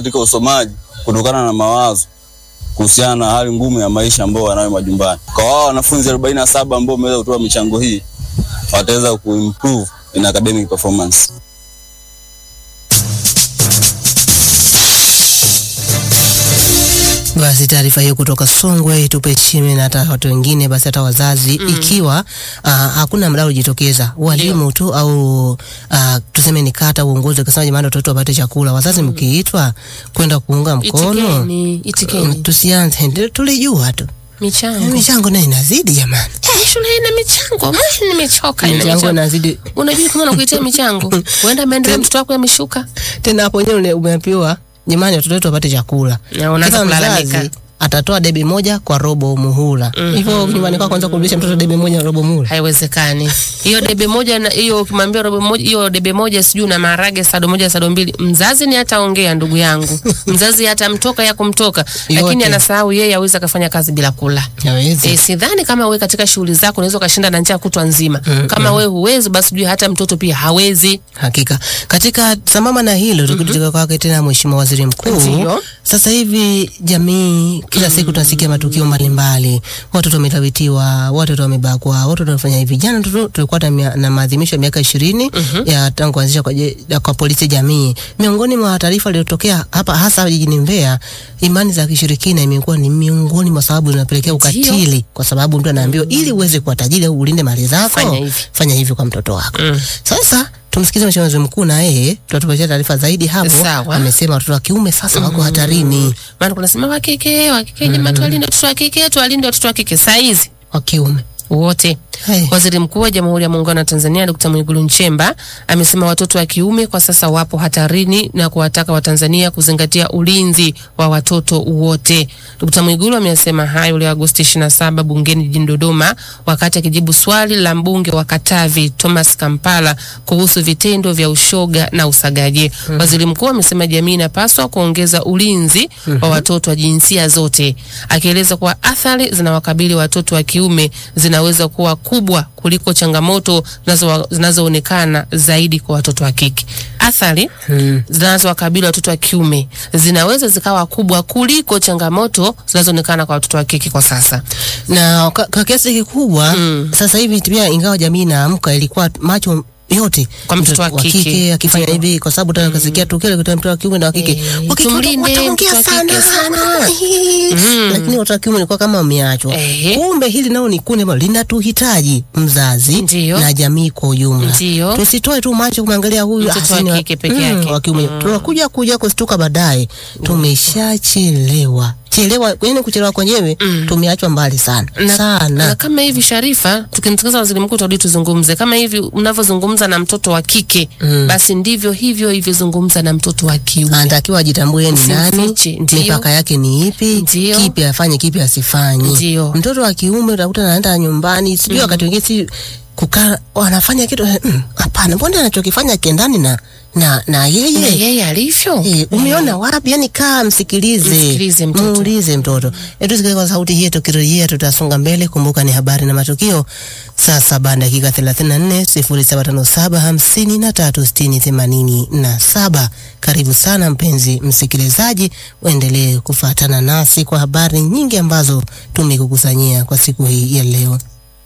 katika usomaji kutokana na mawazo kuhusiana na hali ngumu ya maisha ambao wanayo majumbani. Kwa wao wanafunzi 47 ambao wameweza kutoa michango hii wataweza kuimprove in academic performance. Basi taarifa hiyo kutoka Songwe tupe chini na hata watu wengine, basi hata wazazi mm. Ikiwa uh, hakuna mdau jitokeza, walimu tu au uh, tuseme ni kata uongozi ukasema jamani, watoto wapate chakula, wazazi mkiitwa kwenda kuunga mkono Itikeni, itikeni. mm, tusianze ndio tulijua tu Michango. michango nayo inazidi jamani, Eh, shule ina michango. Mimi nimechoka ina michango michango. inazidi Unajua kama nakuitia michango. Uenda maendeleo mtoto wako yameshuka. tena hapo wenyewe umeambiwa jamani, watoto wetu wapate chakula. Na unaanza Kila kulalamika. mzazi atatoa debe moja kwa robo muhula hivyo. Nyumbani kwako kwanza kurudisha mtoto debe moja na robo muhula Haiwezekani. Hiyo debe moja na hiyo ukimwambia robo moja hiyo debe moja sijui na maharage sado moja sado mbili. Mzazi ni hataongea ndugu yangu. Mzazi hatamtoka ya kumtoka. Lakini Yote. anasahau yeye aweza kafanya kazi bila kula. hawezi. E, sidhani kama wewe katika shughuli zako unaweza ukashinda na njaa kutwa nzima. Kama wewe huwezi basi jua hata mtoto pia hawezi. Hakika katika sambamba na hilo tukitoka kwake tena Mheshimiwa Waziri Mkuu, Ndio. sasa hivi jamii kila siku tunasikia matukio mbalimbali, watoto wamelawitiwa, watoto wamebakwa, watoto wamefanya hivi. Jana tu tulikuwa na, mia- na maadhimisho ya miaka ishirini ya tangu kuanzisha kwa, je- ya kwa polisi jamii. Miongoni mwa taarifa iliyotokea hapa hasa jijini Mbeya, imani za kishirikina imekuwa ni miongoni mwa sababu zinapelekea ukatili, kwa sababu mtu anaambiwa ili uweze kuwa tajiri au ulinde mali zako Fanya hivi. fanya hivi kwa mtoto wako. Mm. Sasa tumsikize Mheshimiwa Waziri Mkuu na yeye tutatupatia taarifa zaidi hapo. Sawa. Amesema watoto wa kiume sasa wako hatarini, Maana kuna sema wa kike, wa kike jamaa tuwalinde watoto wa kike, tuwalinde watoto wa kike. Saa hizi wa kiume wote. Hey. Waziri Mkuu wa Jamhuri ya Muungano wa Tanzania Dkt. Mwigulu Nchemba amesema watoto wa kiume kwa sasa wapo hatarini na kuwataka Watanzania kuzingatia ulinzi wa watoto wote. Dkt. Mwigulu amesema hayo leo Agosti 27 bungeni jijini Dodoma wakati akijibu swali la mbunge wa Katavi Thomas Kampala kuhusu vitendo vya ushoga na usagaji. Waziri Mkuu amesema jamii inapaswa kuongeza ulinzi wa watoto wa jinsia zote, akieleza kuwa athari zinawakabili watoto wa kiume zinaweza kuwa kubwa kuliko changamoto zinazo- zinazoonekana zaidi kwa watoto wa kike. Athari zinazowakabili watoto wa kiume zinaweza zikawa kubwa kuliko changamoto zinazoonekana kwa watoto wa kike kwa sasa. na kwa, kwa kiasi kikubwa sasa hivi pia, ingawa jamii inaamka, ilikuwa macho yote Kwa mtoto wa kike. akifanya Ndio. hivi, kwa sababu tena kasikia tukio la mtoto wa kiume na wa kike Eh, Wa kike tumlinde wataongea mtoto wa kike sana. lakini watoto wa kiume ilikuwa kama wameachwa. Ehe. Kumbe hili nao ni kundi ambalo linatuhitaji mzazi Ndio. na jamii kwa ujumla. Ndio. Tusitoe tu macho kumwangalia huyu Mtoto wa asini kike peke yake. wa kiume. Tunakuja kuja kustuka baadaye, tumeshachelewa chelewa, yani kuchelewa kwenyewe tumeachwa mbali sana na, sana. na kama hivi Sharifa, tukimsikiliza waziri mkuu tutarudi tuzungumze kama hivi unavyozungumza na mtoto wa kike Mm. basi ndivyo hivyo hivyozungumza na mtoto wa kiume. anatakiwa ajitambue ni nani, Usimfiche, ndio. mipaka yake ni ipi, Ndio. kipi afanye, kipi asifanye. Ndio. Mtoto wa kiume utakuta anaenda nyumbani, sijui wakati wengine si kukaa wanafanya kitu mm, hapana, mbona anachokifanya kiendani na na na Na yeye yeye alivyo Eh, umeona wapi? Yani kaa msikilize, Msikilize mtoto. muulize mtoto. Hebu tusikilize kwa sauti hii, tukirejea tutasonga mbele. Kumbuka ni habari na matukio, saa saba dakika 34 0757 53 60 87. Karibu sana mpenzi msikilizaji, uendelee kufuatana nasi kwa habari nyingi ambazo tumekukusanyia kwa siku hii ya leo.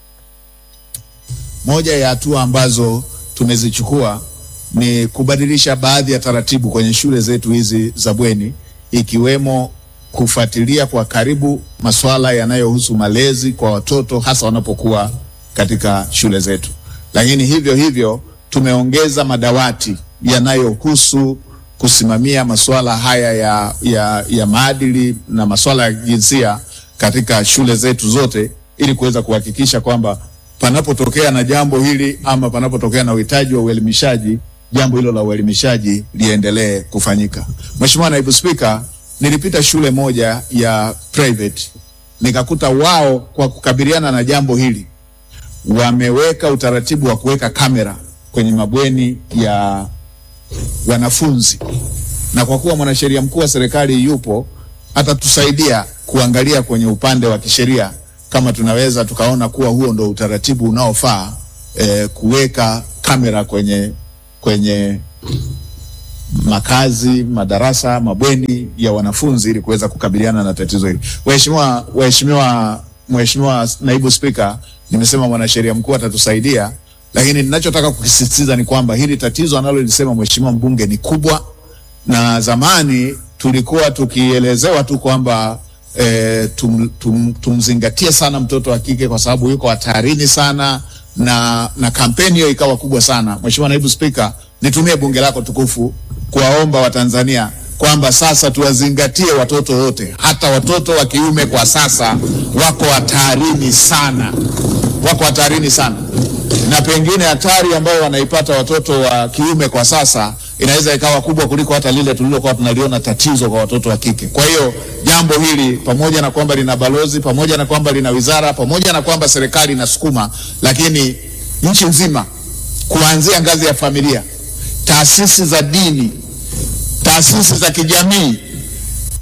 Moja ya hatua ambazo tumezichukua ni kubadilisha baadhi ya taratibu kwenye shule zetu hizi za bweni, ikiwemo kufuatilia kwa karibu masuala yanayohusu malezi kwa watoto hasa wanapokuwa katika shule zetu. Lakini hivyo hivyo tumeongeza madawati yanayohusu kusimamia masuala haya ya, ya, ya maadili na masuala ya jinsia katika shule zetu zote ili kuweza kuhakikisha kwamba panapotokea na jambo hili ama panapotokea na uhitaji wa uelimishaji, jambo hilo la uelimishaji liendelee kufanyika. Mheshimiwa Naibu Spika, nilipita shule moja ya private nikakuta wao kwa kukabiliana na jambo hili wameweka utaratibu wa kuweka kamera kwenye mabweni ya wanafunzi, na kwa kuwa mwanasheria mkuu wa serikali yupo, atatusaidia kuangalia kwenye upande wa kisheria kama tunaweza tukaona kuwa huo ndo utaratibu unaofaa eh, kuweka kamera kwenye kwenye makazi, madarasa, mabweni ya wanafunzi ili kuweza kukabiliana na tatizo hili. Waheshimiwa, waheshimiwa, Mheshimiwa Naibu Spika, nimesema mwanasheria mkuu atatusaidia, lakini ninachotaka kukisisitiza ni kwamba hili tatizo analolisema Mheshimiwa mbunge ni kubwa, na zamani tulikuwa tukielezewa tu kwamba eh, tum, tum, tumzingatie sana mtoto wa kike kwa sababu yuko hatarini sana na, na kampeni hiyo ikawa kubwa sana. Mheshimiwa Naibu Spika, nitumie bunge lako tukufu kuwaomba Watanzania kwamba sasa tuwazingatie watoto wote, hata watoto wa kiume kwa sasa wako hatarini sana, wako hatarini sana, na pengine hatari ambayo wanaipata watoto wa kiume kwa sasa inaweza ikawa kubwa kuliko hata lile tulilokuwa tunaliona tatizo kwa watoto wa kike. Kwa hiyo jambo hili pamoja na kwamba lina balozi, pamoja na kwamba lina wizara, pamoja na kwamba serikali inasukuma, lakini nchi nzima kuanzia ngazi ya familia, taasisi za dini, taasisi za kijamii